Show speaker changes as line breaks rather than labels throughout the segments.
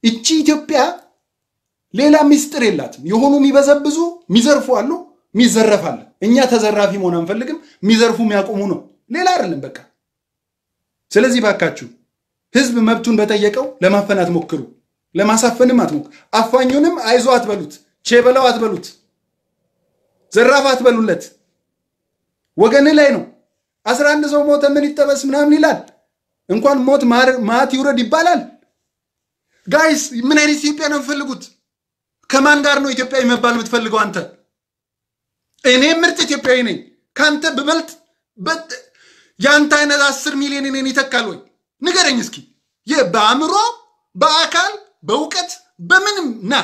እቺ ኢትዮጵያ ሌላ ሚስጥር የላትም። የሆኑ የሚበዘብዙ የሚዘርፉ አሉ፣ የሚዘረፋል። እኛ ተዘራፊ መሆን አንፈልግም። የሚዘርፉ የሚያቆሙ ነው፣ ሌላ አይደለም በቃ። ስለዚህ ባካችሁ ህዝብ መብቱን በጠየቀው ለማፈን አትሞክሩ፣ ለማሳፈንም አትሞክሩ። አፋኙንም አይዞ አትበሉት፣ ቼ በለው አትበሉት፣ ዘራፍ አትበሉለት። ወገን ላይ ነው። አስራ አንድ ሰው ሞተ ምን ይጠበስ ምናምን ይላል። እንኳን ሞት ማት ይውረድ ይባላል። ጋይስ ምን አይነት ኢትዮጵያ ነው የምፈልጉት? ከማን ጋር ነው ኢትዮጵያዊ መባል የምትፈልገው አንተ? እኔ ምርጥ ኢትዮጵያዊ ነኝ። ከአንተ ብበልጥ የአንተ አይነት አስር ሚሊዮን እኔን ይተካል ወይ? ንገረኝ እስኪ። በአእምሮ በአካል በእውቀት በምንም ና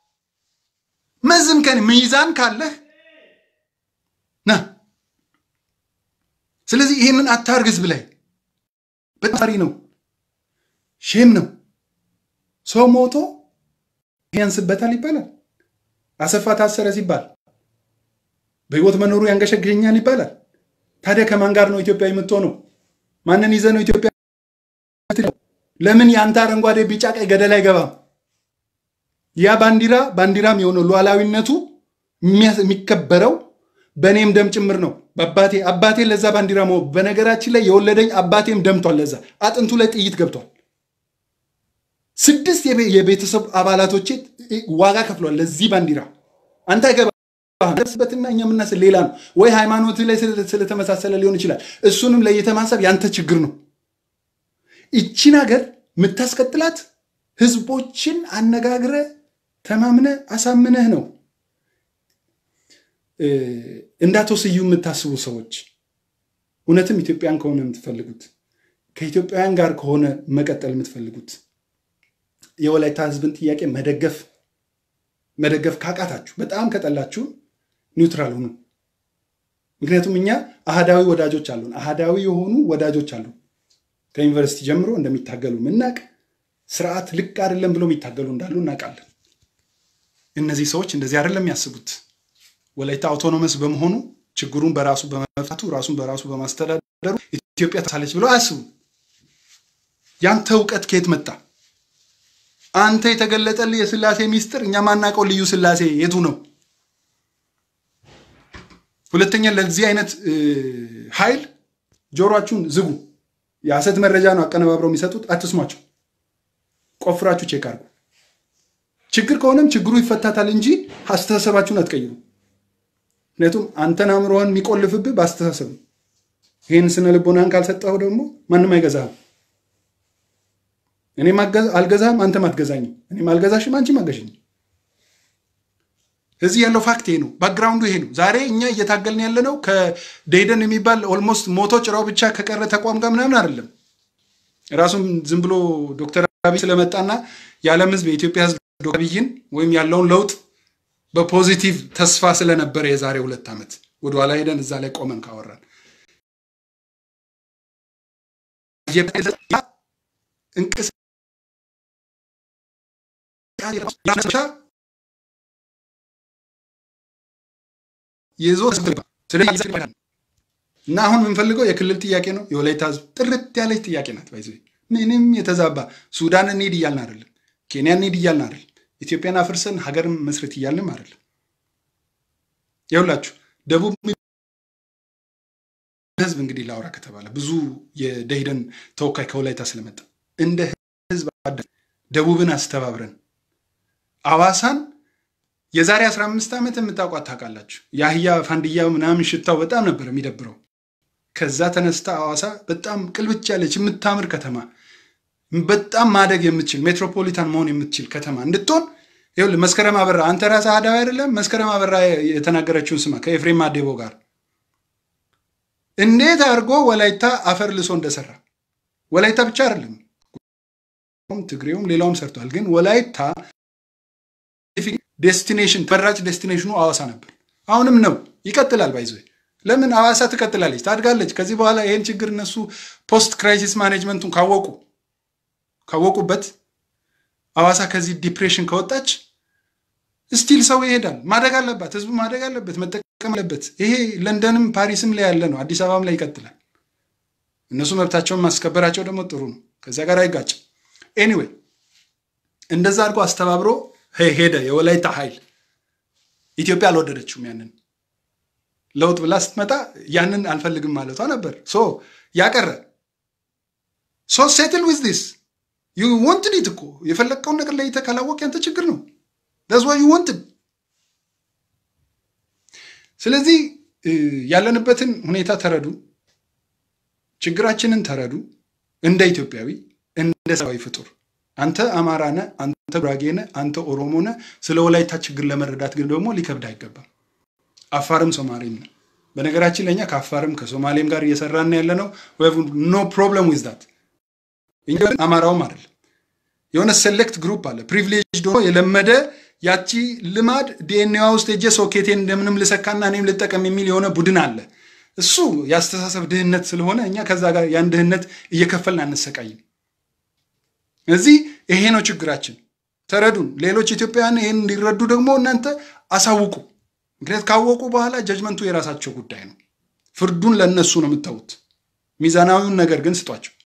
መዝን ሚዛን ካለህ ና። ስለዚህ ይህንን አታርግ ህዝብ ላይ በጣሪ ነው፣ ሼም ነው። ሰው ሞቶ ያንስበታል ይባላል። አሰፋ ታሰረ ሲባል በህይወት መኖሩ ያንገሸግሸኛል ይባላል። ታዲያ ከማን ጋር ነው ኢትዮጵያ የምትሆነው? ማንን ይዘህ ነው ኢትዮጵያ? ለምን የአንተ አረንጓዴ ቢጫ ቀይ ገደል አይገባም? ያ ባንዲራ ባንዲራም የሆነው ሉዓላዊነቱ የሚከበረው በእኔም ደም ጭምር ነው። በአባቴ አባቴ ለዛ ባንዲራ መ በነገራችን ላይ የወለደኝ አባቴም ደምቷል። ለዛ አጥንቱ ላይ ጥይት ገብቷል። ስድስት የቤተሰብ አባላቶቼ ዋጋ ከፍሏል ለዚህ ባንዲራ። አንተ አይገባበትና እኛ የምናስብ ሌላ ነው ወይ ሃይማኖት ላይ ስለተመሳሰለ ሊሆን ይችላል። እሱንም ለይተህ ማሰብ ያንተ ችግር ነው። ይቺን ሀገር የምታስቀጥላት ህዝቦችን አነጋግረ ተማምነ አሳምነህ ነው። እንዳትወስዩ የምታስቡ ሰዎች እውነትም ኢትዮጵያን ከሆነ የምትፈልጉት ከኢትዮጵያውያን ጋር ከሆነ መቀጠል የምትፈልጉት የወላይታ ህዝብን ጥያቄ መደገፍ መደገፍ ካቃታችሁ በጣም ከጠላችሁ ኒውትራል ሁኑ። ምክንያቱም እኛ አህዳዊ ወዳጆች አሉን፣ አህዳዊ የሆኑ ወዳጆች አሉ። ከዩኒቨርሲቲ ጀምሮ እንደሚታገሉ ምናቅ ስርዓት ልክ አይደለም ብሎ የሚታገሉ እንዳሉ እናውቃለን። እነዚህ ሰዎች እንደዚህ አይደለም የሚያስቡት። ወላይታ አውቶኖመስ በመሆኑ ችግሩን በራሱ በመፍታቱ ራሱን በራሱ በማስተዳደሩ ኢትዮጵያ ተሳለች ብለው አያስቡም። ያንተ እውቀት ከየት መጣ? አንተ የተገለጠልህ የስላሴ ሚስጥር እኛ ማናውቀው ልዩ ስላሴ የቱ ነው? ሁለተኛ ለዚህ አይነት ኃይል ጆሮአችሁን ዝጉ። የሐሰት መረጃ ነው አቀነባብረው የሚሰጡት፣ አትስሟቸው። ቆፍራችሁ ቼክ አድርጉ። ችግር ከሆነም ችግሩ ይፈታታል እንጂ አስተሳሰባችሁን አትቀይሩ። ምክንያቱም አንተን አእምሮህን የሚቆልፍብህ በአስተሳሰብ ነው። ይህን ስነ ልቦናን ካልሰጠው ደግሞ ማንም አይገዛህም። እኔም አልገዛህም፣ አንተም አትገዛኝም። እኔም አልገዛሽም፣ አንቺም አገዥኝ። እዚህ ያለው ፋክት ይሄ ነው። ባክግራውንዱ ይሄ ነው። ዛሬ እኛ እየታገልን ያለ ነው ከደይደን የሚባል ኦልሞስት ሞቶ ጭራው ብቻ ከቀረ ተቋም ጋር ምናምን አይደለም። ራሱም ዝም ብሎ ዶክተር አብይ ስለመጣና የዓለም ህዝብ የኢትዮጵያ ህዝብ ዶክተር አብይን ወይም ያለውን ለውጥ በፖዚቲቭ ተስፋ ስለነበረ የዛሬ ሁለት ዓመት ወደኋላ ሄደን እዛ ላይ ቆመን ካወራን እንቅስቃሴ ይዞ እና አሁን የምንፈልገው የክልል ጥያቄ ነው። የወላይታ ህዝብ ጥርት ያለች ጥያቄ ናት። ባይዘ ምንም የተዛባ ሱዳን እንሂድ እያልን አይደለም፣ ኬንያ እንሂድ እያልን አይደለም፣ ኢትዮጵያን አፍርሰን ሀገርን መስረት እያልንም አይደለም። ይኸውላችሁ ደቡብ ህዝብ እንግዲህ ላውራ ከተባለ ብዙ የደኢህዴን ተወካይ ከወላይታ ስለመጣ እንደ ህዝብ ደቡብን አስተባብረን አዋሳን የዛሬ 15 ዓመት የምታውቋት ታውቃላችሁ። የአህያ ፋንድያ ምናምን ሽታው በጣም ነበር የሚደብረው። ከዛ ተነስታ ሐዋሳ በጣም ቅልብጭ ያለች የምታምር ከተማ በጣም ማደግ የምትችል ሜትሮፖሊታን መሆን የምትችል ከተማ እንድትሆን ይኸውልህ፣ መስከረም አበራ አንተ ራስህ አህዳዊ አይደለም? መስከረም አበራ የተናገረችውን ስማ። ከኤፍሬም አዴቦ ጋር እንዴት አድርጎ ወላይታ አፈር ልሶ እንደሰራ ወላይታ ብቻ አይደለም ትግሬውም ሌላውም ሰርቷል። ግን ወላይታ ዴስቲኔሽን ተመራጭ ዴስቲኔሽኑ ሐዋሳ ነበር። አሁንም ነው፣ ይቀጥላል። ባይዞ ለምን ሐዋሳ ትቀጥላለች፣ ታድጋለች። ከዚህ በኋላ ይህን ችግር እነሱ ፖስት ክራይሲስ ማኔጅመንቱን ካወቁ ካወቁበት ሐዋሳ ከዚህ ዲፕሬሽን ከወጣች ስቲል ሰው ይሄዳል። ማደግ አለባት፣ ህዝቡ ማደግ አለበት፣ መጠቀም አለበት። ይሄ ለንደንም ፓሪስም ላይ ያለ ነው፣ አዲስ አበባም ላይ ይቀጥላል። እነሱ መብታቸውን ማስከበራቸው ደግሞ ጥሩ ነው፣ ከዚያ ጋር አይጋጭም። ኤኒዌይ እንደዛ አድርጎ አስተባብሮ ሄደ የወላይታ ኃይል። ኢትዮጵያ አልወደደችውም ያንን ለውጥ ብላ ስትመጣ ያንን አልፈልግም ማለቷ ነበር። ሶ ያቀረ ሶ ሴትል ዊዝ ዲስ ዩ ወንትድ ኢት እኮ የፈለግከውን ነገር ለይተህ ካላወቅ ያንተ ችግር ነው። ዳስ ዋይ ዩ ወንትድ። ስለዚህ ያለንበትን ሁኔታ ተረዱ፣ ችግራችንን ተረዱ። እንደ ኢትዮጵያዊ እንደ ሰብአዊ ፍጡር አንተ አማራ ነህ፣ አንተ ጉራጌ ነህ፣ አንተ ኦሮሞ ነህ። ስለ ወላይታ ችግር ለመረዳት ግን ደግሞ ሊከብድ አይገባም። አፋርም ሶማሌም ነው። በነገራችን ለእኛ ከአፋርም ከሶማሌም ጋር እየሰራን ያለ ነው። ኖ ፕሮብለም ዊዝ ዳት። እኛ አማራውም አይደለም የሆነ ሴሌክት ግሩፕ አለ ፕሪቪሌጅ ሆኖ የለመደ ያቺ ልማድ ዲኤንኤዋ ውስጥ ሄጄ ሶኬቴን እንደምንም ልሰካና እኔም ልጠቀም የሚል የሆነ ቡድን አለ። እሱ የአስተሳሰብ ድህነት ስለሆነ እኛ ከዛ ጋር ያን ድህነት እየከፈልን አንሰቃይም። እዚህ ይሄ ነው ችግራችን። ተረዱን። ሌሎች ኢትዮጵያውያን ይህን እንዲረዱ ደግሞ እናንተ አሳውቁ። ምክንያት ካወቁ በኋላ ጀጅመንቱ የራሳቸው ጉዳይ ነው። ፍርዱን ለእነሱ ነው የምታዩት። ሚዛናዊውን ነገር ግን ስጧቸው።